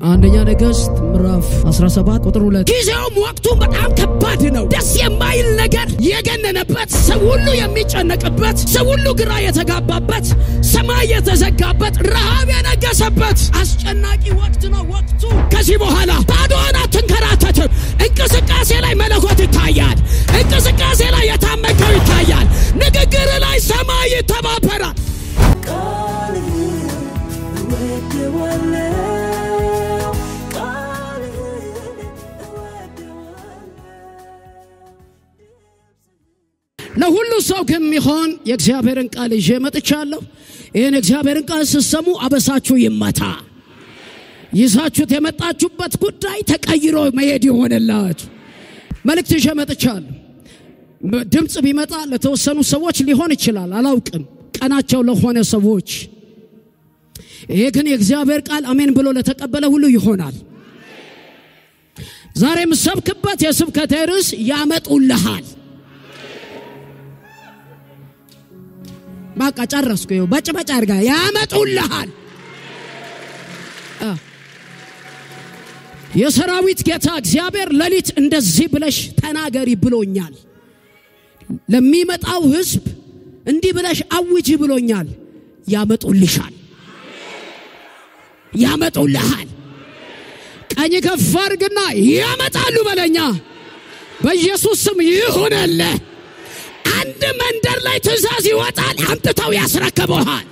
አንደኛ ነገሥት ምዕራፍ 17 ቁጥር 2 ጊዜውም ወቅቱም በጣም ከባድ ነው። ደስ የማይል ነገር የገነነበት፣ ሰው ሁሉ የሚጨነቅበት፣ ሰው ሁሉ ግራ የተጋባበት፣ ሰማይ የተዘጋበት፣ ረሃብ የነገሰበት አስጨናቂ ወቅት ነው። ወቅቱ ከዚህ በኋላ ባዶህን አትንከራተትም። እንቅስቃሴ ላይ መለኮት ይታያል። እንቅስቃሴ ላይ የታመቀው ይታያል። ንግግር ላይ ሰማይ ይተባበራል። ለሁሉ ሰው ከሚሆን የእግዚአብሔርን ቃል ይዤ መጥቻለሁ። ይህን የእግዚአብሔርን ቃል ስትሰሙ አበሳችሁ ይመታ። ይዛችሁት የመጣችሁበት ጉዳይ ተቀይሮ መሄድ ይሆንላችሁ። መልእክት ይዤ መጥቻለሁ። ድምፅ ቢመጣ ለተወሰኑ ሰዎች ሊሆን ይችላል፣ አላውቅም። ቀናቸው ለሆነ ሰዎች ይሄ ግን የእግዚአብሔር ቃል አሜን ብሎ ለተቀበለ ሁሉ ይሆናል። ዛሬ የምሰብክበት የስብከቴ ርዕስ ያመጡልሃል። በቃ ጨረስኩ። ይኸው በጭበጫ አድርጋ ያመጡልሃል። የሰራዊት ጌታ እግዚአብሔር ሌሊት እንደዚህ ብለሽ ተናገሪ ብሎኛል። ለሚመጣው ሕዝብ እንዲህ ብለሽ አውጂ ብሎኛል። ያመጡልሻል፣ ያመጡልሃል። ቀኝ ከፍ አድርግና ያመጣሉ በለኛ። በኢየሱስ ስም ይሁንልህ። አንድ መንደር ላይ ትእዛዝ ይወጣል፣ አምጥተው ያስረክበሃል።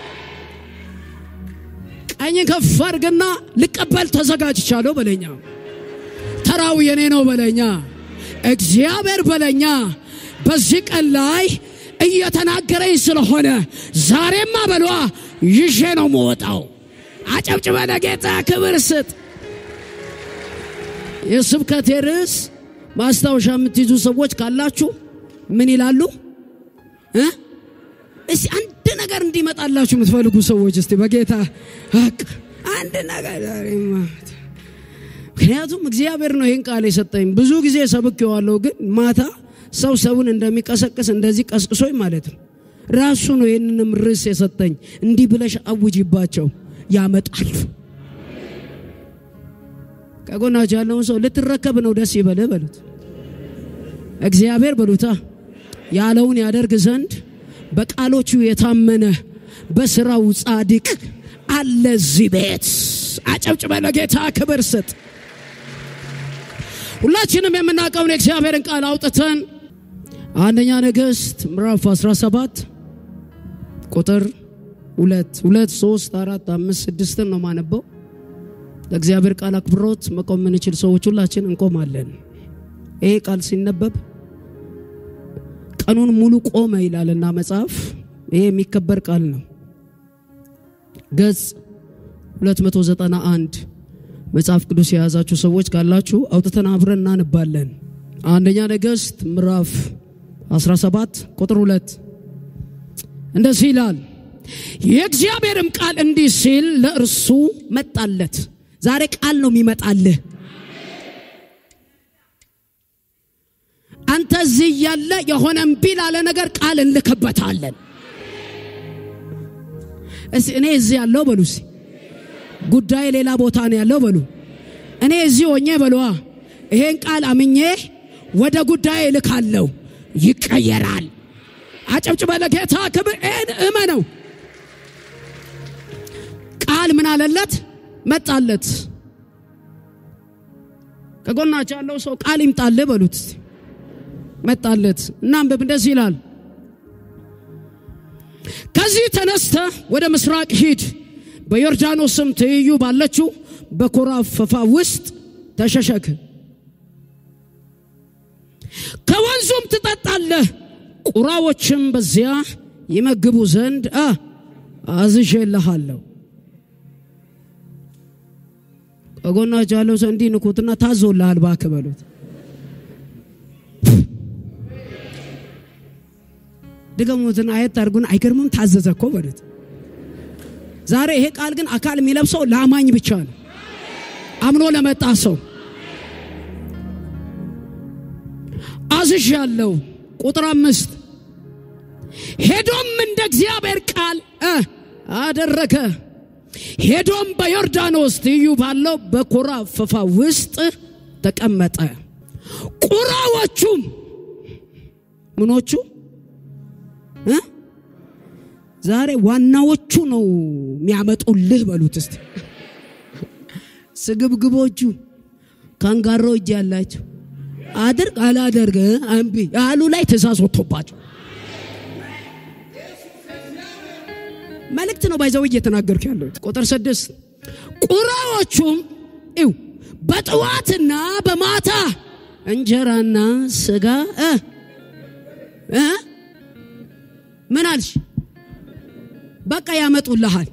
ቀኝ ከፍ አድርግና ልቀበል ተዘጋጅቻለሁ በለኛ። ተራው የኔ ነው በለኛ። እግዚአብሔር በለኛ በዚህ ቀን ላይ እየተናገረኝ ስለሆነ ዛሬማ በሏ ይዤ ነው መወጣው። አጨብጭበ ለጌታ ክብር ስጥ። የስብከቴ ርዕስ ማስታወሻ የምትይዙ ሰዎች ካላችሁ ምን ይላሉ? እስቲ አንድ ነገር እንዲመጣላችሁ የምትፈልጉ ሰዎች እስቲ በጌታ ሀቅ አንድ ነገር ምክንያቱም እግዚአብሔር ነው ይህን ቃል የሰጠኝ። ብዙ ጊዜ ሰብኬዋለሁ፣ ግን ማታ ሰው ሰውን እንደሚቀሰቅስ እንደዚህ ቀስቅሶኝ ማለት ነው። ራሱ ነው ይህንንም ርዕስ የሰጠኝ። እንዲህ ብለሽ አውጂባቸው ያመጣሉ። ከጎናቸው ያለውን ሰው ልትረከብ ነው ደስ ይበልህ በሉት። እግዚአብሔር በሉታ ያለውን ያደርግ ዘንድ በቃሎቹ የታመነ በስራው ጻድቅ አለ እዚህ ቤት። አጨብጭበ ለጌታ ክብር ስጥ። ሁላችንም የምናውቀውን የእግዚአብሔርን ቃል አውጥተን አንደኛ ነገሥት ምዕራፍ 17 ቁጥር ሁለት ሁለት ሶስት አራት አምስት ስድስትን ነው ማነበው። ለእግዚአብሔር ቃል አክብሮት መቆም የምንችል ሰዎች ሁላችን እንቆማለን። ይሄ ቃል ሲነበብ ቀኑን ሙሉ ቆመ ይላልና መጽሐፍ። ይሄ የሚከበር ቃል ነው። ገጽ 291 መጽሐፍ ቅዱስ የያዛችሁ ሰዎች ካላችሁ አውጥተን አብረን እናንባለን። አንደኛ ነገሥት ምዕራፍ 17 ቁጥር 2 እንደዚህ ይላል። የእግዚአብሔርም ቃል እንዲህ ሲል ለእርሱ መጣለት። ዛሬ ቃል ነው የሚመጣልህ። አንተ እዚህ እያለ የሆነ እምቢ ላለ ነገር ቃል እንልክበታለን። እስቲ እኔ እዚህ ያለው በሉ፣ እስቲ ጉዳይ ሌላ ቦታ ነው ያለው በሉ። እኔ እዚህ ሆኜ በሉዋ ይሄን ቃል አምኜ ወደ ጉዳይ እልካለሁ፣ ይቀየራል። አጨብጭበ ለጌታ ክብር እመነው። ቃል ምን አለለት? መጣለት። ከጎናቸው ያለው ሰው ቃል ይምጣልህ በሉት። መጣለት። እናንብብ። እንደዚህ ይላል፣ ከዚህ ተነስተ ወደ ምስራቅ ሂድ፣ በዮርዳኖስም ትይዩ ባለችው በኮራፈፋ ውስጥ ተሸሸክ፣ ከወንዙም ትጠጣለህ፣ ቁራዎችም በዚያ ይመግቡ ዘንድ አዝዤልሃለሁ። ከጎናቸው ያለው ሰው እንዲህ ንኩትና ታዞልሃል እባክህ በሉት። ድገሙትን አየት አድርጉን። አይገርምም? ታዘዘ እኮ በሉት። ዛሬ ይሄ ቃል ግን አካል የሚለብሰው ለአማኝ ብቻ ነው፣ አምኖ ለመጣ ሰው አዝዣለሁ። ቁጥር አምስት ሄዶም እንደ እግዚአብሔር ቃል አደረገ። ሄዶም በዮርዳኖስ ትይዩ ባለው በኮራ ፈፋ ውስጥ ተቀመጠ። ቁራዎቹም ምኖቹ እ ዛሬ ዋናዎቹ ነው የሚያመጡልህ በሉት እስቲ። ስግብግቦቹ ካንጋሮ እጅ ያላቸው አድርግ አላደርግ እምቢ ያሉ ላይ ትእዛዝ ወጥቶባቸው መልእክት ነው ባይዘው እየተናገርኩ ያለሁት። ቁጥር ስድስት ቁራዎቹም ይው በጥዋትና በማታ እንጀራና ስጋ እ እ ምን አልሽ? በቃ ያመጡልሃል።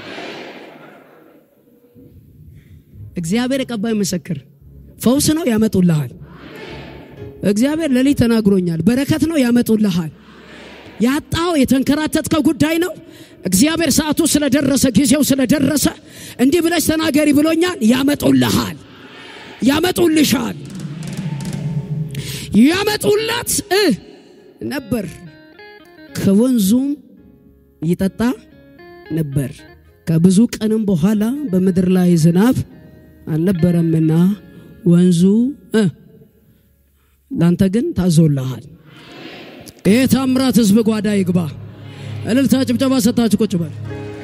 እግዚአብሔር የቀባይ ምስክር ፈውስ ነው፣ ያመጡልሃል። እግዚአብሔር ሌሊት ተናግሮኛል። በረከት ነው፣ ያመጡልሃል። ያጣው የተንከራተትከው ጉዳይ ነው። እግዚአብሔር ሰዓቱ ስለደረሰ ጊዜው ስለደረሰ እንዲህ ብለሽ ተናገሪ ብሎኛል። ያመጡልሃል፣ ያመጡልሻል፣ ያመጡላት እ ነበር ከወንዙም ይጠጣ ነበር። ከብዙ ቀንም በኋላ በምድር ላይ ዝናብ አልነበረምና ወንዙ እ ላንተ ግን ታዞልሃል። ይህ ታምራት ህዝብ ጓዳ ይግባ። እልልታ ጭብጨባ ሰታችሁ ቁጭ በል።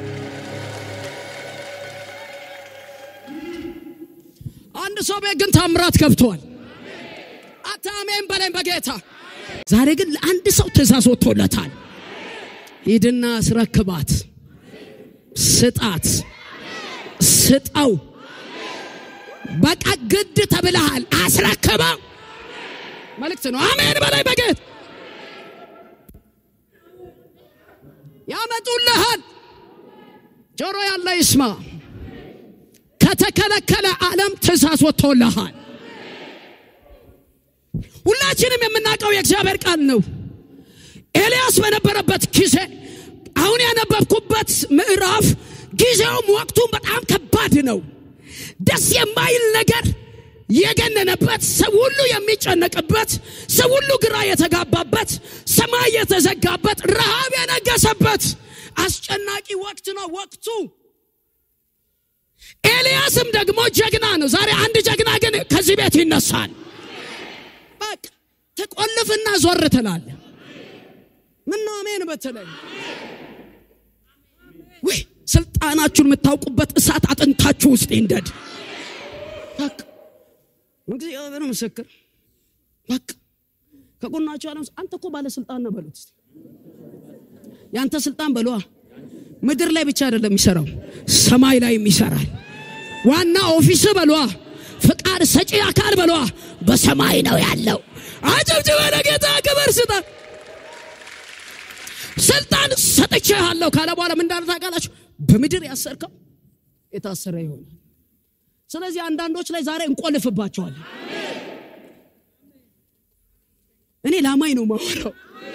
አንድ ሰው ቤት ግን ታምራት ገብቷል። አታሜን በለኝ በጌታ ዛሬ ግን ለአንድ ሰው ትእዛዝ ወጥቶለታል። ሂድና አስረክባት፣ ስጣት፣ ስጠው። በቃ ግድ ተብለሃል። አስረክበው መልእክት ነው። አሜን በላይ በጌት ያመጡልሃል። ጆሮ ያለ ይስማ። ከተከለከለ ዓለም ትእዛዝ ወጥቶልሃል። ሁላችንም የምናውቀው የእግዚአብሔር ቃል ነው። ኤልያስ በነበረበት ጊዜ አሁን ያነበብኩበት ምዕራፍ ጊዜውም ወቅቱም በጣም ከባድ ነው። ደስ የማይል ነገር የገነነበት ሰው ሁሉ የሚጨነቅበት ሰው ሁሉ ግራ የተጋባበት ሰማይ የተዘጋበት ረሃብ የነገሰበት አስጨናቂ ወቅት ነው ወቅቱ። ኤልያስም ደግሞ ጀግና ነው። ዛሬ አንድ ጀግና ግን ከዚህ ቤት ይነሳል። በቃ ትቆልፍና ዞር ትላለ። ምን ነው አሜን በትለኝ ወይ ስልጣናችሁን የምታውቁበት እሳት አጥንታችሁ ውስጥ ይንደድ። በቃ እግዚአብሔር ምስክር። በቃ ከጎናቸው ያለው አንተ እኮ ባለስልጣን ነው በሉት። እስቲ ያንተ ስልጣን በሏ ምድር ላይ ብቻ አይደለም የሚሰራው ሰማይ ላይም ይሰራል። ዋና ኦፊስ በሏ ፍቃድ ሰጪ አካል በሏ በሰማይ ነው ያለው። አጨብጭበ ለጌታ ክብር ስጣት። ስልጣን ሰጥቼሃለሁ ካለ በኋላ ምን እንዳለ ታውቃላችሁ? በምድር ያሰርከው የታሰረ ይሆናል። ስለዚህ አንዳንዶች ላይ ዛሬ እንቆልፍባቸዋለን። እኔ ላማኝ ነው ማወራው።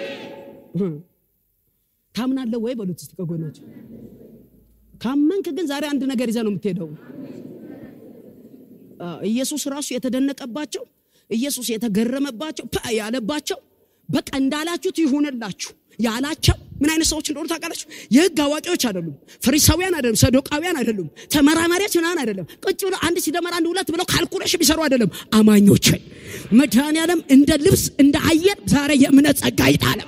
ታምናለህ ወይ በሉት እስቲ ከጎናቸው። ካመንክ ግን ዛሬ አንድ ነገር ይዘህ ነው የምትሄደው። ኢየሱስ ራሱ የተደነቀባቸው ኢየሱስ የተገረመባቸው ያለባቸው በቃ እንዳላችሁት ይሁንላችሁ ያላቸው ምን አይነት ሰዎች እንደሆኑ ታውቃላችሁ? የህግ አዋቂዎች አይደሉም፣ ፈሪሳውያን አይደሉም፣ ሰዶቃውያን አይደሉም፣ ተመራማሪዎች ምናምን አይደለም። ቁጭ ብለው አንድ ሲደመር አንድ ሁለት ብለው ካልኩሌሽን ቢሰሩ አይደለም። አማኞችን መድኃኔዓለም እንደ ልብስ እንደ አየር ዛሬ የእምነት ጸጋ ይጣለም።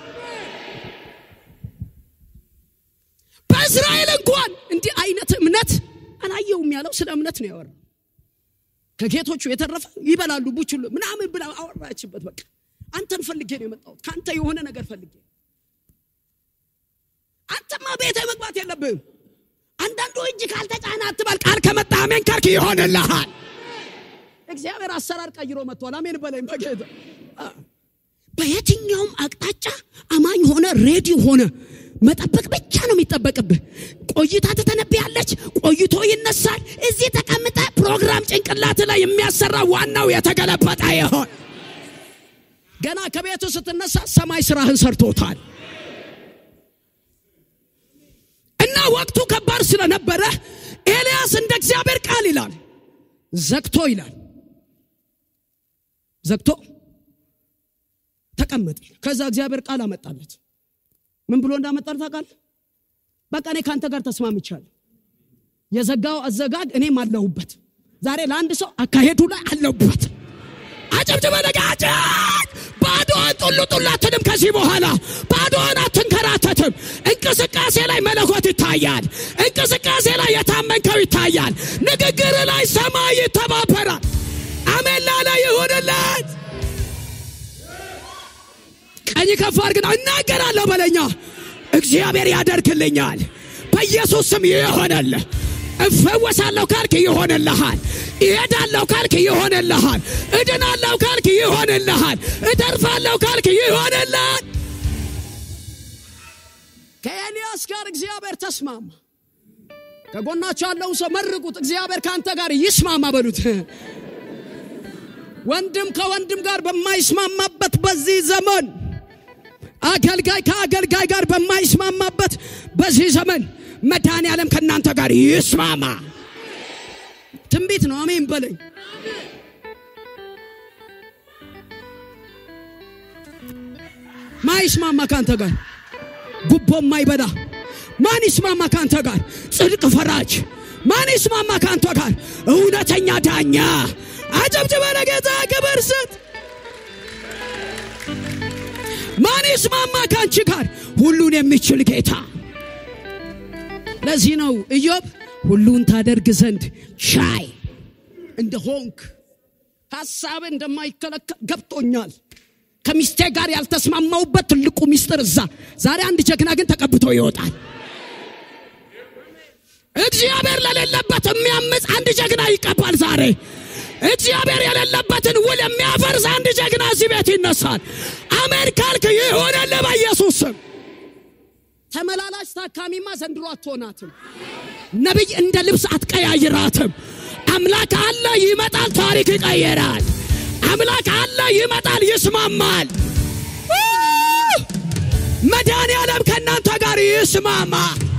በእስራኤል እንኳን እንዲህ አይነት እምነት አላየውም ያለው ስለ እምነት ነው ያወራው። ከጌቶቹ የተረፈ ይበላሉ ቡችሉ ምናምን ብላ አወራችበት። በቃ አንተን ፈልጌ ነው የመጣሁት፣ ከአንተ የሆነ ነገር ፈልጌ አንተማ ቤተ መግባት የለብህም። አንዳንዱ እጅ ካልተጫነ አትበል፣ ቃል ከመጣ አሜን ካልክ ይሆንልሃል። እግዚአብሔር አሰራር ቀይሮ መጥቷል። አሜን በለኝ በጌታ በየትኛውም አቅጣጫ አማኝ ሆነ ሬዲ ሆነ መጠበቅ ብቻ ነው የሚጠበቅብህ። ቆይታ ትተነብያለች፣ ቆይቶ ይነሳል። እዚህ ተቀምጠ ፕሮግራም ጭንቅላት ላይ የሚያሰራ ዋናው የተገለበጠ ይሆን። ገና ከቤቱ ስትነሳ ሰማይ ስራህን ሰርቶታል። እና ወቅቱ ከባድ ስለነበረ ኤልያስ እንደ እግዚአብሔር ቃል ይላል ዘግቶ ይላል ዘግቶ ተቀመጠ። ከዛ እግዚአብሔር ቃል አመጣለት። ምን ብሎ እንዳመጣል ታውቃለህ? በቃ እኔ ከአንተ ጋር ተስማምቻለሁ። የዘጋው አዘጋግ እኔም አለሁበት። ዛሬ ለአንድ ሰው አካሄዱ ላይ አለሁበት። አጨብጭበ ነጋጭት ባዶን ጡሉ ጡሉ አትልም። ከዚህ በኋላ ባዶን አትንከራተትም። እንቅስቃሴ ላይ መለኮት ይታያል። እንቅስቃሴ ላይ የታመንከው ይታያል። ንግግር ላይ ሰማይ ይተባበራል። አሜን ላለ ይሁንለት። ቀኝ ከፍ አድርግና እናገራለሁ በለኛ። እግዚአብሔር ያደርግልኛል። በኢየሱስ ስም ይሆነልህ። እፈወሳለሁ ካልክ ይሆንልሃል። እሄዳለሁ ካልክ ይሆንልሃል። እድናለሁ ካልክ ይሆንልሃል። እተርፋለሁ ካልክ ይሆንልሃል። ከኤልያስ ጋር እግዚአብሔር ተስማማ። ከጎናቸው ያለውን ሰው መርቁት። እግዚአብሔር ከአንተ ጋር ይስማማ በሉት። ወንድም ከወንድም ጋር በማይስማማበት በዚህ ዘመን አገልጋይ ከአገልጋይ ጋር በማይስማማበት በዚህ ዘመን መድኃኔ ዓለም ከእናንተ ጋር ይስማማ። ትንቢት ነው። አሜን በለኝ። ማይስማማ ከአንተ ጋር ጉቦ ማይበላ ማን ይስማማ ከአንተ ጋር? ጽድቅ ፈራጅ ማን ይስማማ ከአንተ ጋር? እውነተኛ ዳኛ አጨብጭበ ለጌታ ክብር ስጥ። ማን ይስማማ ከአንቺ ጋር? ሁሉን የሚችል ጌታ። ለዚህ ነው ኢዮብ ሁሉን ታደርግ ዘንድ ቻይ እንደ ሆንክ ሀሳብ እንደማይከለከል ገብቶኛል። ከሚስቴ ጋር ያልተስማማውበት ትልቁ ሚስጥር እዛ። ዛሬ አንድ ጀግና ግን ተቀብቶ ይወጣል። እግዚአብሔር ለሌለበት የሚያምፅ አንድ ጀግና ይቀባል ዛሬ። እግዚአብሔር የሌለበትን ውል የሚያፈርስ አንድ ጀግና እዚህ ቤት ይነሳል። አሜን ካልክ ይሆነልህ በኢየሱስ ስም። ተመላላሽ ታካሚማ ዘንድሮ አትሆናትም። ነቢይ እንደ ልብስ አትቀያይራትም። አምላክ አለ፣ ይመጣል፣ ታሪክ ይቀየራል። አምላክ አለ፣ ይመጣል፣ ይስማማል። መድኃኔ ዓለም ከእናንተ ጋር ይስማማ።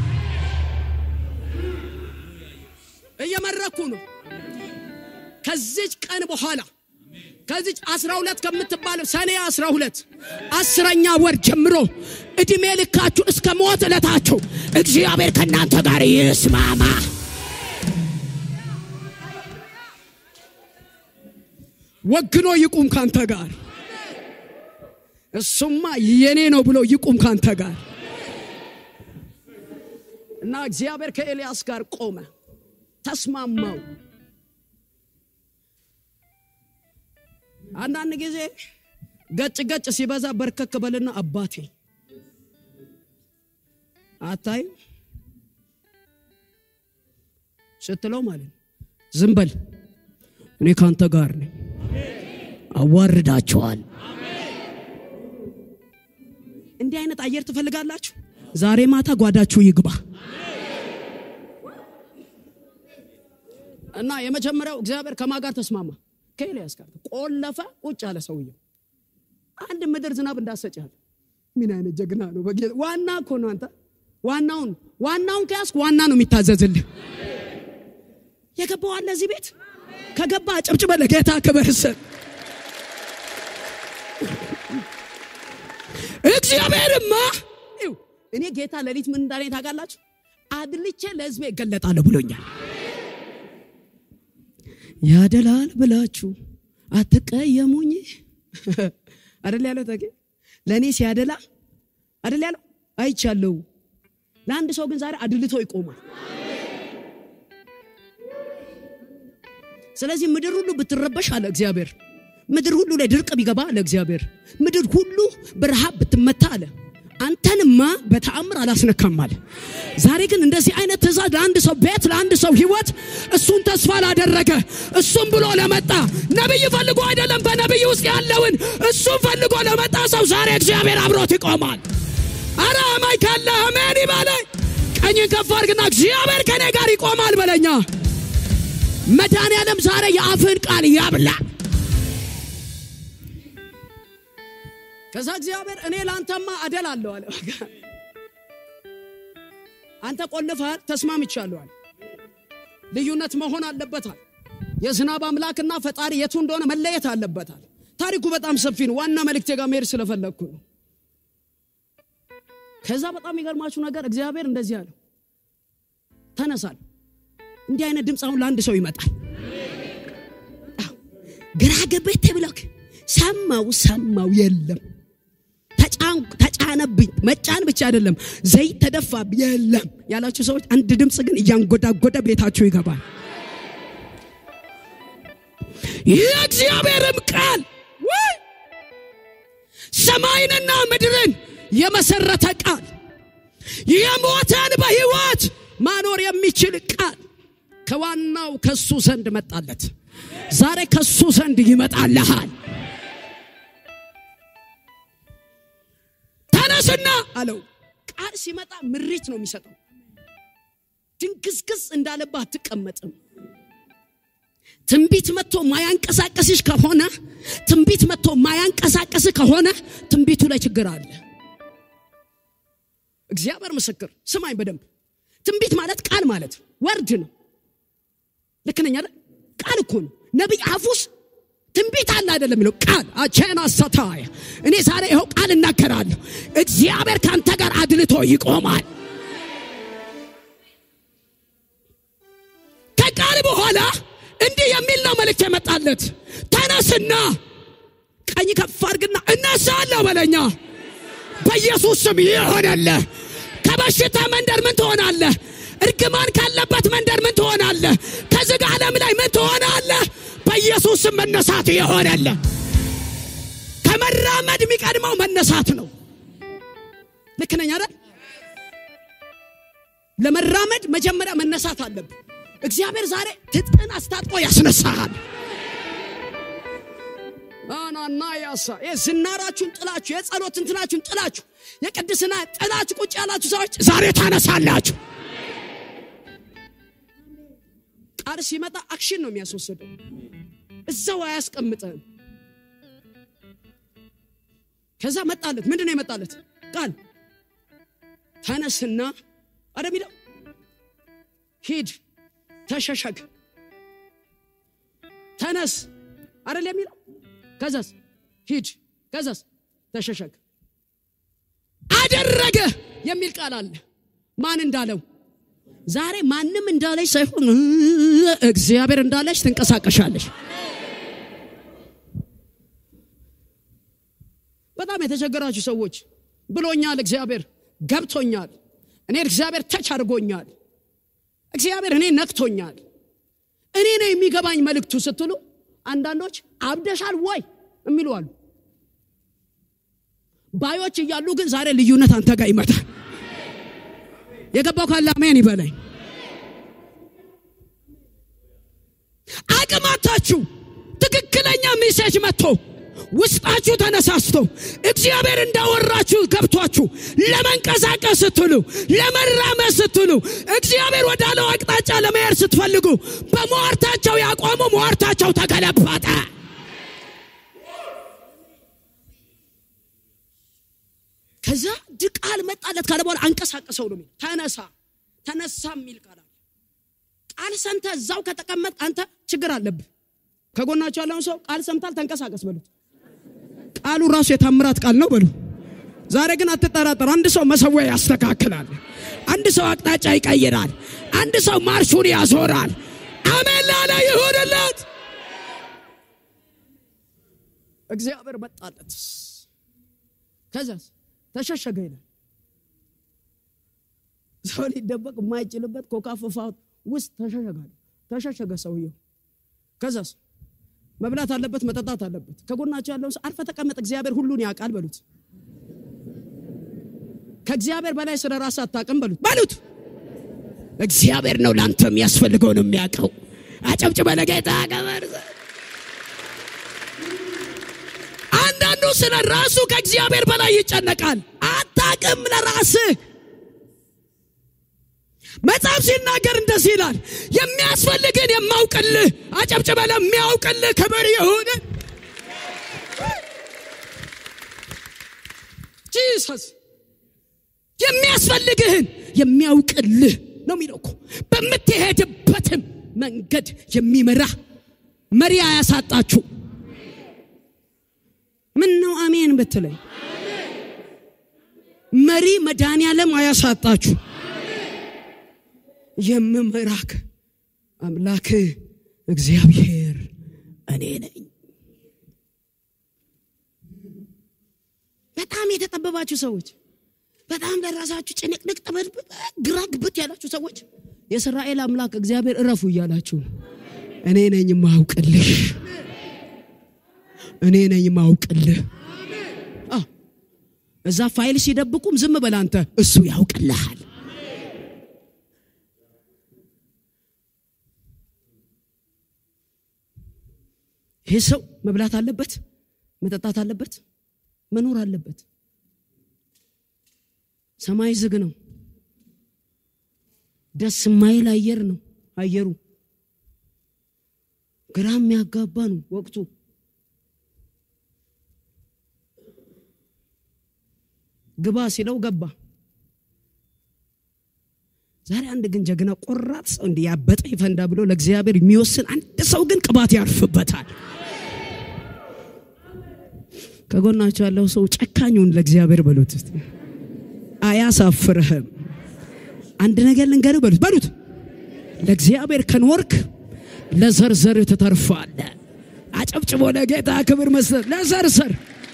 እየመረኩ ነው። ከዚች ቀን በኋላ ከዚች አስራ ሁለት ከምትባለው ሰኔ አስራ ሁለት አስረኛ ወር ጀምሮ እድሜ ልካችሁ እስከ ሞት ዕለታችሁ እግዚአብሔር ከእናንተ ጋር ይስማማ። ወግኖ ይቁም ካንተ ጋር። እሱማ የኔ ነው ብሎ ይቁም ካንተ ጋር እና እግዚአብሔር ከኤልያስ ጋር ቆመ፣ ተስማማው። አንዳንድ ጊዜ ገጭ ገጭ ሲበዛ በርከክ በልና አባቴ አታይ ስትለው ማለት ነው። ዝም በል እኔ ካንተ ጋር ነኝ። አዋርዳቸዋል። እንዲህ አይነት አየር ትፈልጋላችሁ? ዛሬ ማታ ጓዳችሁ ይግባ እና የመጀመሪያው እግዚአብሔር ከማ ጋር ተስማማ? ከኤልያስ ጋር ቆለፈ። ቁጭ አለ ሰውየው። አንድ ምድር ዝናብ እንዳሰጫል። ምን አይነት ጀግና ነው! በጌታ ዋና እኮ ነው አንተ ዋናውን ዋናውን ከያዝክ ዋና ነው የሚታዘዝልህ። የገባው አለ እዚህ ቤት ከገባ ጭብጭበ ለጌታ ክብር ስጥ። እግዚአብሔርማ ይኸው እኔ ጌታ ሌሊት ምን እንዳለኝ ታውቃላችሁ? አድልቼ ለሕዝቤ እገለጣለሁ ብሎኛል። ያደላል ብላችሁ አትቀየሙኝ አደል ያለው ተጌ ለእኔ ሲያደላ አደል ያለው አይቻለሁ። ለአንድ ሰው ግን ዛሬ አድልቶ ይቆማል። ስለዚህ ምድር ሁሉ ብትረበሽ አለ እግዚአብሔር፣ ምድር ሁሉ ላይ ድርቅ ቢገባ አለ እግዚአብሔር፣ ምድር ሁሉ በረሃብ ብትመታ አለ አንተንማ በተአምር አላስነካም አለ። ዛሬ ግን እንደዚህ አይነት ትእዛዝ ለአንድ ሰው ቤት፣ ለአንድ ሰው ህይወት፣ እሱን ተስፋ ላደረገ እሱን ብሎ ለመጣ ነቢይ ፈልጎ አይደለም፣ በነቢይ ውስጥ ያለውን እሱን ፈልጎ ለመጣ ሰው ዛሬ እግዚአብሔር አብሮት ይቆማል። አረ አማኝ ካለ አሜን ይበለኝ። ቀኝን ከፍ አድርግና እግዚአብሔር ከኔ ጋር ይቆማል በለኛ። መድኃኔዓለም ዛሬ የአፍህን ቃል ያብላ። ከዛ እግዚአብሔር እኔ ለአንተማ አደል አለው አለ። አንተ ቆልፈሃል፣ ተስማምቻለሁ። ልዩነት መሆን አለበታል። የዝናብ አምላክና ፈጣሪ የቱ እንደሆነ መለየት አለበታል። ታሪኩ በጣም ሰፊ ነው። ዋና መልእክቴ ጋር መሄድ ስለፈለግኩ ነው። ከዛ በጣም የሚገርማችሁ ነገር እግዚአብሔር እንደዚህ አለው፣ ተነሳል እንዲህ አይነት ድምፅ አሁን ለአንድ ሰው ይመጣል። አዎ፣ ግራ ገባኝ ተብለክ ሰማው ሰማው የለም ተጫን- ተጫነብኝ። መጫን ብቻ አይደለም ዘይት ተደፋብኝ የለም ያላችሁ ሰዎች አንድ ድምፅ ግን እያንጎዳጎደ ቤታችሁ ይገባል። የእግዚአብሔርም ቃል ወይ ሰማይንና ምድርን የመሰረተ ቃል የሞተን በሕይወት ማኖር የሚችል ቃል ከዋናው ከሱ ዘንድ መጣለት። ዛሬ ከሱ ዘንድ ይመጣልሃል። ተነስና አለው። ቃል ሲመጣ ምሪት ነው የሚሰጠው። ድንግዝግዝ እንዳለብህ አትቀመጥም። ትንቢት መጥቶ ማያንቀሳቀስሽ ከሆነ ትንቢት መጥቶ ማያንቀሳቀስ ከሆነ ትንቢቱ ላይ ችግር አለ። እግዚአብሔር ምስክር፣ ስማኝ በደንብ ትንቢት ማለት ቃል ማለት ወርድ ነው። ልክ ነኝ አይደል? ቃል እኮ ነው። ነቢይ አፉስ ትንቢት አለ አይደለም የሚለው ቃል አቼና ሰታያ እኔ ዛሬ ይኸው ቃል እናገራለሁ። እግዚአብሔር ከአንተ ጋር አድልቶ ይቆማል። ከቃል በኋላ እንዲህ የሚል ነው መልእክት የመጣለት ተነስና ቀኝ ከፍ አድርግና እነሳለሁ በለኛ በኢየሱስ ስም ይሆነልህ። ከበሽታ መንደር ምን ትሆናለህ? እርግማን ካለበት መንደር ምን ትሆናለህ? ከዝግ ዓለም ላይ ምን ትሆናለህ? በኢየሱስ ስም መነሳት ይሆነልህ። ከመራመድ የሚቀድመው መነሳት ነው። ልክ ነኝ አይደል? ለመራመድ መጀመሪያ መነሳት አለብን። እግዚአብሔር ዛሬ ትጥቅን አስታጥቆ ያስነሳሃል። አናና ያሳ ዝናራችሁን ጥላችሁ የጸሎት እንትናችሁን ጥላችሁ የቅድስና ጥላችሁ ቁጭ ያላችሁ ሰዎች ዛሬ ታነሳላችሁ። ቃል ሲመጣ አክሽን ነው የሚያስወስደው፣ እዛው አያስቀምጥህም። ከዛ መጣለት። ምንድን ነው የመጣለት ቃል? ተነስና አደ ሚለው ሂድ፣ ተሸሸግ፣ ተነስ አደል የሚለው ከዛስ ሂድ፣ ከዛስ ተሸሸግ። አደረገ የሚል ቃል አለ። ማን እንዳለው ዛሬ ማንም እንዳለች ሳይሆን እግዚአብሔር እንዳለች ትንቀሳቀሻለች። በጣም የተቸገራችሁ ሰዎች ብሎኛል፣ እግዚአብሔር ገብቶኛል፣ እኔ እግዚአብሔር ተች አድርጎኛል፣ እግዚአብሔር እኔ ነክቶኛል፣ እኔ ነው የሚገባኝ መልእክቱ ስትሉ አንዳንዶች አብደሻል ወይ የሚሉ አሉ። ባዮች እያሉ ግን ዛሬ ልዩነት አንተ ጋር ይመጣል። የገባው ካለ አሜን ይበለኝ። አቅማታችሁ ትክክለኛ ሜሴጅ መጥቶ ውስጣችሁ ተነሳስቶ እግዚአብሔር እንዳወራችሁ ገብቷችሁ ለመንቀሳቀስ ስትሉ ለመራመድ ስትሉ እግዚአብሔር ወዳለው አቅጣጫ ለመሄድ ስትፈልጉ በሟርታቸው ያቆሙ ሟርታቸው ተገለበጠ። ከዛ ድቃል መጣለት ካለ በኋላ አንቀሳቀሰው ነው የሚል ተነሳ ተነሳ የሚል ቃል አለ። ቃል ሰምተ እዛው ከተቀመጥ አንተ ችግር አለብህ። ከጎናቸው ያለውን ሰው ቃል ሰምታል ተንቀሳቀስ በሉት። ቃሉ ራሱ የታምራት ቃል ነው በሉ። ዛሬ ግን አትጠራጠሩ። አንድ ሰው መሰዊያ ያስተካክላል። አንድ ሰው አቅጣጫ ይቀይራል። አንድ ሰው ማርሹን ያዞራል። አሜን ላለ ይሁንለት። እግዚአብሔር መጣለት። ከዛስ ተሸሸገ ይላል። ሰው ሊደበቅ የማይችልበት ኮካፈፋ ውስጥ ተሸሸጋል። ተሸሸገ ሰውየው። ከዛስ መብላት አለበት፣ መጠጣት አለበት። ከጎናቸው ያለውን ሰው አርፈ ተቀመጥ፣ እግዚአብሔር ሁሉን ያውቃል በሉት። ከእግዚአብሔር በላይ ስለ ራስ አታውቅም በሉት በሉት። እግዚአብሔር ነው ለአንተ የሚያስፈልገውን የሚያውቀው። አጨብጭበ ለጌታ ገበር። አንዳንዱ ስለ ራሱ ከእግዚአብሔር በላይ ይጨነቃል። አታውቅም ለራስህ መጽሐፍ ሲናገር እንደዚህ ይላል፣ የሚያስፈልግን የማውቅልህ። አጨብጭበ ለሚያውቅልህ ክብር ይሁን። ጂሰስ የሚያስፈልግህን የሚያውቅልህ ነው የሚለው እኮ። በምትሄድበትም መንገድ የሚመራ መሪ አያሳጣችሁ። ምን ነው አሜን ብትለኝ፣ መሪ መድኃኔዓለም አያሳጣችሁ። የምመራክ አምላክ እግዚአብሔር እኔ ነኝ። በጣም የተጠበባችሁ ሰዎች፣ በጣም ለራሳችሁ ጭንቅንቅ ጠበብ ግራ ግብት ያላችሁ ሰዎች የእስራኤል አምላክ እግዚአብሔር እረፉ እያላችሁ ነው። እኔ ነኝ ማውቅልሽ፣ እኔ ነኝ ማውቅልህ። አዎ፣ እዛ ፋይል ሲደብቁም ዝም በል አንተ፣ እሱ ያውቅልሃል። ይህ ሰው መብላት አለበት፣ መጠጣት አለበት፣ መኖር አለበት። ሰማይ ዝግ ነው። ደስ የማይል አየር ነው አየሩ። ግራ የሚያጋባ ነው ወቅቱ። ግባ ሲለው ገባ። ዛሬ አንድ ግን ጀግና ቆራጥ ሰው እንዲህ ያበጠ ይፈንዳ ብሎ ለእግዚአብሔር የሚወስን አንድ ሰው ግን ቅባት ያርፍበታል። ከጎናቸው ያለው ሰው ጨካኙን ለእግዚአብሔር በሉት፣ እስቲ አያሳፍርህም። አንድ ነገር ልንገርህ በሉት በሉት ለእግዚአብሔር ከኖርክ ለዘርዘር ትተርፋለህ። አጨብጭቦ ለጌታ ክብር መስጠት ለዘርዘር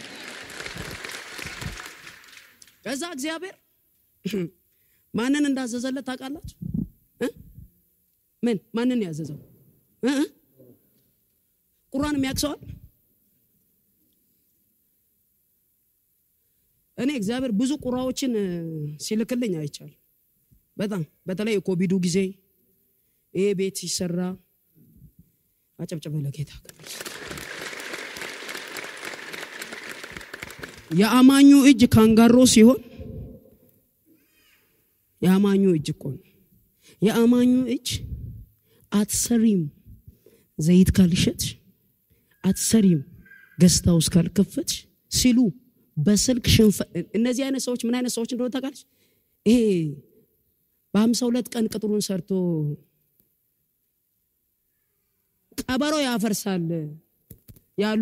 ከዛ እግዚአብሔር ማንን እንዳዘዘለት ታውቃላችሁ? እ? ምን ማንን ያዘዘው? እ? ቁራን የሚያቅሰዋል። እኔ እግዚአብሔር ብዙ ቁራዎችን እ፣ ሲልክልኝ አይቻል። በጣም በተለይ የኮቪዱ ጊዜ ይሄ ቤት ሲሰራ አጨብጭበ ለጌታ ክብር። የአማኙ እጅ ካንጋሮ ሲሆን የአማኙ እጅ እኮ ነው። የአማኙ እጅ አትሰሪም፣ ዘይት ካልሸጥሽ አትሰሪም፣ ገዝታ ውስጥ ካልከፈትሽ ሲሉ በስልክ ሽንፈ እነዚህ አይነት ሰዎች ምን አይነት ሰዎች እንደሆነ ታውቃለች? ይሄ በሀምሳ ሁለት ቀን ቅጥሩን ሰርቶ ቀበሮ ያፈርሳል ያሉ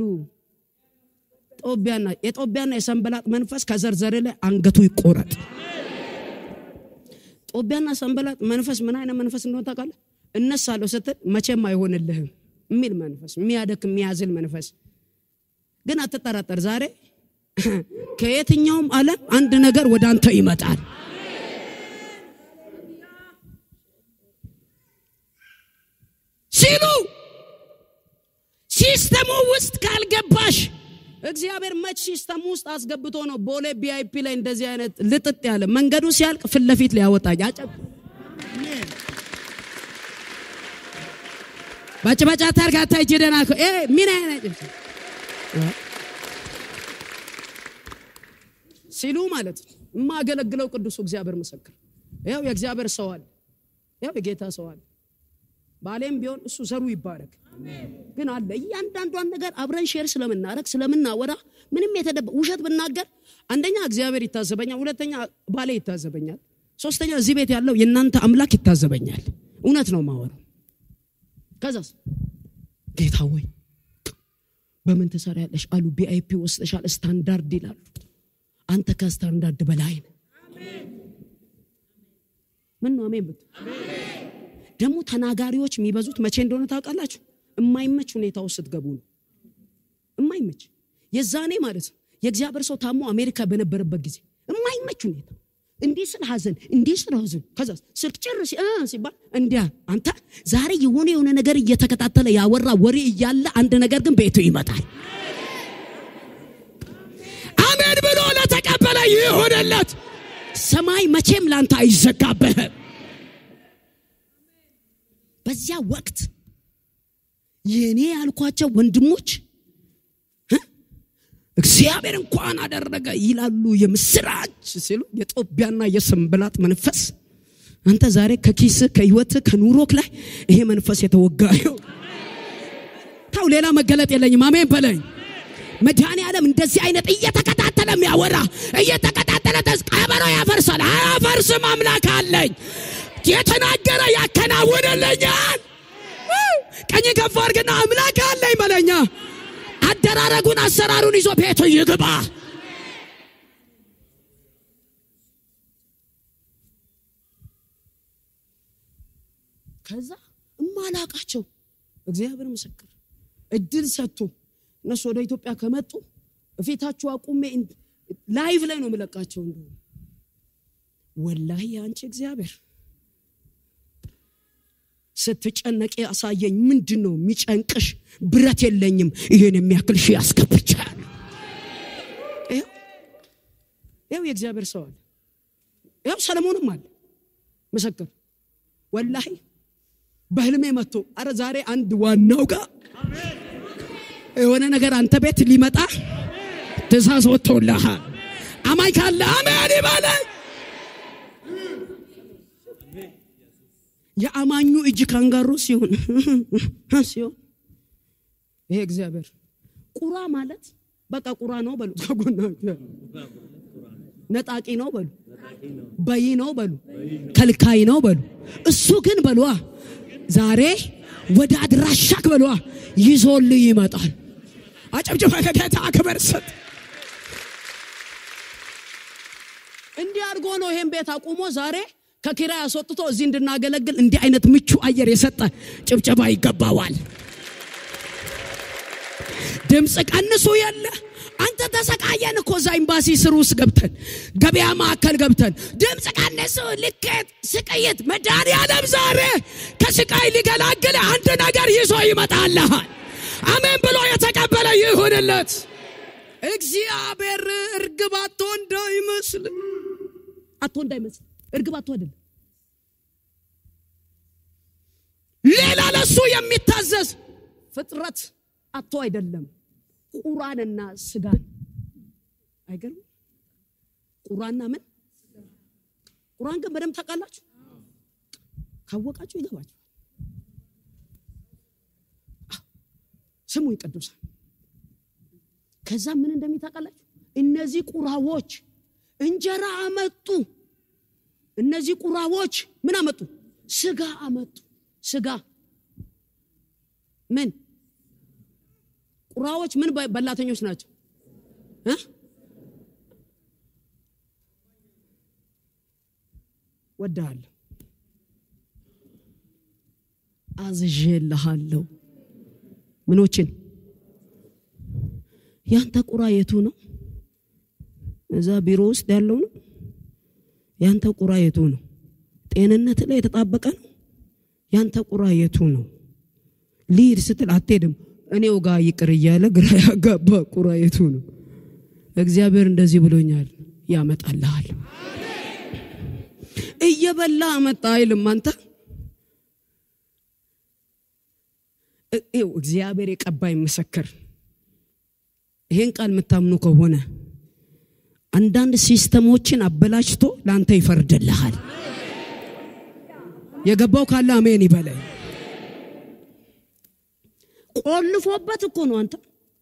ጦቢያና የጦቢያና የሰንበላጥ መንፈስ ከዘርዘር ላይ አንገቱ ይቆረጥ። ጦቢያና ሰንበላጥ መንፈስ ምን አይነት መንፈስ እንደሆነ ታውቃለህ? እነሳለሁ ስትል መቼም አይሆንልህም የሚል መንፈስ፣ የሚያደክም የሚያዝል መንፈስ። ግን አትጠራጠር፣ ዛሬ ከየትኛውም ዓለም አንድ ነገር ወደ አንተ ይመጣል። ሲሉ ሲስተሙ ውስጥ ካልገባሽ እግዚአብሔር መች ሲስተም ውስጥ አስገብቶ ነው ቦሌ ቢአይፒ ላይ እንደዚህ አይነት ልጥጥ ያለ መንገዱ ሲያልቅ ፊት ለፊት ሊያወጣኝ አጨብ ባጭባጫ ታርጋታ ጅደና ምን አይነት ሲሉ ማለት ነው። የማገለግለው ቅዱሱ እግዚአብሔር ምስክር፣ ያው የእግዚአብሔር ሰው አለ፣ ያው የጌታ ሰው አለ። ባሌም ቢሆን እሱ ዘሩ ይባረክ። ግን አለ እያንዳንዷን ነገር አብረን ሼር ስለምናረግ ስለምናወራ ምንም የተደበ ውሸት ብናገር አንደኛ እግዚአብሔር ይታዘበኛል፣ ሁለተኛ ባሌ ይታዘበኛል፣ ሶስተኛ እዚህ ቤት ያለው የእናንተ አምላክ ይታዘበኛል። እውነት ነው ማወራው። ከዛስ ጌታ ወይ በምን ትሰሪያለሽ አሉ። ቢአይፒ ወስደሻል፣ ስታንዳርድ ይላሉ። አንተ ከስታንዳርድ በላይ ነህ። ምን ነው አሜን ብት ደግሞ ተናጋሪዎች የሚበዙት መቼ እንደሆነ ታውቃላችሁ? የማይመች ሁኔታ ውስጥ ስትገቡ ነው። የማይመች የዛኔ ማለት ነው። የእግዚአብሔር ሰው ታሞ አሜሪካ በነበረበት ጊዜ የማይመች ሁኔታ እንዲህ ስል ሐዘን እንዲህ ስል ሐዘን ከዛ ስልክ ጭር ሲ- እ ሲባል እንዲያ አንተ ዛሬ የሆነ የሆነ ነገር እየተከታተለ ያወራ ወሬ እያለ አንድ ነገር ግን ቤቱ ይመጣል። አሜን ብሎ ለተቀበለ ይሆነለት። ሰማይ መቼም ላንተ አይዘጋብህም። በዚያ ወቅት የኔ ያልኳቸው ወንድሞች እ እግዚአብሔር እንኳን አደረገ ይላሉ የምስራች ሲሉ የጦቢያና የሰንበላጥ መንፈስ አንተ ዛሬ ከኪስ ከህይወት ከኑሮክ ላይ ይሄ መንፈስ የተወጋ ይሁን። ታው ሌላ መገለጥ የለኝም። አሜን በለኝ። መድኃኔ ዓለም እንደዚህ አይነት እየተከታተለ የሚያወራ እየተከታተለ ተስ ቀበሮ ያፈርሳል። አያፈርስም። አምላክ አለኝ። የተናገረ ያከናውንልኛል። ቀኝ ከፍ አድርግና አምላክ አለኝ በለኛ። አደራረጉን አሰራሩን ይዞ ቤቱ ይግባ። ከዛ የማላቃቸው እግዚአብሔር ምስክር እድል ሰጥቶ እነሱ ወደ ኢትዮጵያ ከመጡ እፊታችሁ አቁሜ ላይቭ ላይ ነው የምለቃቸው። እንደሆነ ወላሂ አንቺ እግዚአብሔር ስትጨነቂ ያሳየኝ ምንድን ነው የሚጨንቅሽ? ብረት የለኝም ይሄን የሚያክል ሺህ ያስገብቻል። ይኸው የእግዚአብሔር ሰው አለ። ይኸው ሰለሞንም አለ ምስክር ወላሂ በህልሜ መጥቶ አረ ዛሬ አንድ ዋናው ጋር የሆነ ነገር አንተ ቤት ሊመጣ ትእዛዝ ወጥቶልሃል። አማኝ ካለ አሜን ይበለኝ። የአማኙ እጅ ካንጋሮ ሲሆን ሲሆን ይሄ እግዚአብሔር ቁራ ማለት በቃ ቁራ ነው በሉ። ከጎናችሁ ነጣቂ ነው በሉ። በይ ነው በሉ። ከልካይ ነው በሉ። እሱ ግን በሏ ዛሬ ወደ አድራሻክ በሏ ይዞልህ ይመጣል። አጨብጭባ ከጌታ ክብር ስጥ። እንዲህ አድርጎ ነው ይሄን ቤት አቁሞ ዛሬ ከኪራይ አስወጥቶ እዚህ እንድናገለግል እንዲህ አይነት ምቹ አየር የሰጠ ጭብጨባ ይገባዋል። ድምፅ ቀንሱ የለ አንተ ተሰቃየን እኮ እዛ ኤምባሲ ስር ውስጥ ገብተን ገበያ ማዕከል ገብተን ድምፅ ቀንሱ፣ ልኬት፣ ስቅይት መድኃኒዓለም ዛሬ ከስቃይ ሊገላግል አንድ ነገር ይዞ ይመጣልሃል። አሜን ብሎ የተቀበለ ይሁንለት። እግዚአብሔር እርግብ አቶ እንዳይመስል አቶ እንዳይመስል እርግብ አቶ አይደለም። ሌላ ለሱ የሚታዘዝ ፍጥረት አቶ አይደለም። ቁራንና ስጋን አይገርም? ቁራና ምን ቁራን ግን በደንብ ታውቃላችሁ። ካወቃችሁ ይገባችሁ። ስሙኝ ቅዱሳን፣ ከዛ ምን እንደሚታውቃላችሁ እነዚህ ቁራዎች እንጀራ አመጡ። እነዚህ ቁራዎች ምን አመጡ? ስጋ አመጡ። ስጋ ምን ቁራዎች ምን በላተኞች ናቸው እ ወድሃለሁ፣ አዝዤልሃለሁ። ምኖችን ያንተ ቁራ የቱ ነው? እዛ ቢሮ ውስጥ ያለው ነው? ያንተ ቁራ የቱ ነው? ጤንነት ላይ የተጣበቀ ነው? ያንተ ቁራ የቱ ነው? ሊድ ስትል አትሄድም። እኔው ጋር ይቅር እያለ ግራ ያጋባ ቁራ የቱ ነው? እግዚአብሔር እንደዚህ ብሎኛል፣ ያመጣልሃል። እየበላ አመጣ አይልም። አንተ ይኸው እግዚአብሔር የቀባይ ምስክር ይሄን ቃል የምታምኑ ከሆነ አንዳንድ ሲስተሞችን አበላሽቶ ለአንተ ይፈርድልሃል። የገባው ካለ አሜን ይበለኝ። ቆልፎበት እኮ ነው። አንተ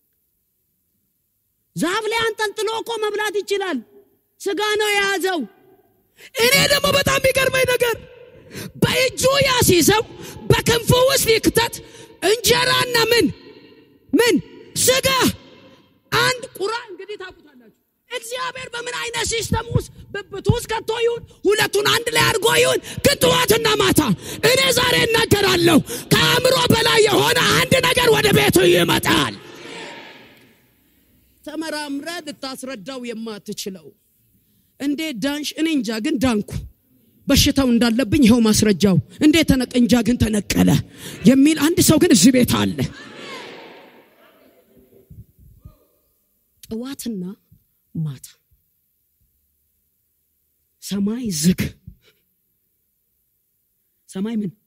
ዛፍ ላይ አንጠልጥሎ እኮ መብላት ይችላል። ስጋ ነው የያዘው። እኔ ደግሞ በጣም የሚገርመኝ ነገር በእጁ ያሲዘው በክንፉ ውስጥ ይክተት እንጀራና ምን ምን ስጋ አንድ ቁራ እንግዲህ ታውቁታላችሁ። እግዚአብሔር በምን አይነት ሲስተም ውስጥ ብብቱ ውስጥ ከቶ ይሁን ሁለቱን አንድ ላይ አድርጎ ይሁን ግን ጠዋትና ማታ እኔ ዛሬ እናገራለሁ ከአእምሮ በላይ የሆነ አንድ ነገር ወደ ቤቱ ይመጣል። ተመራምረ ልታስረዳው የማትችለው እንዴት ዳንሽ? እኔ እንጃ ግን ዳንኩ። በሽታው እንዳለብኝ ይኸው ማስረጃው። እንዴት ተነቀ? እንጃ ግን ተነቀለ የሚል አንድ ሰው ግን እዚህ ቤት አለ። ጠዋትና ማታ ሰማይ ዝግ። ሰማይ ምን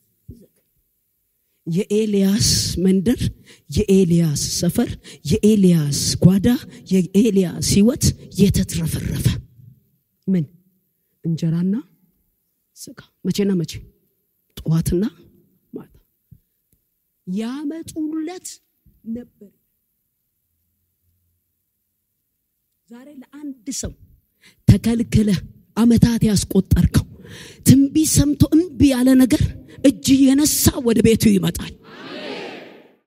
የኤልያስ መንደር፣ የኤልያስ ሰፈር፣ የኤልያስ ጓዳ፣ የኤልያስ ሕይወት የተትረፈረፈ ምን እንጀራና ስጋ መቼና መቼ? ጠዋትና ማታ ያመጡለት ነበር። ዛሬ ለአንድ ሰው ተከልክለ አመታት ያስቆጠርከው ትንቢት ሰምቶ እምቢ ያለ ነገር እጅ የነሳ ወደ ቤቱ ይመጣል።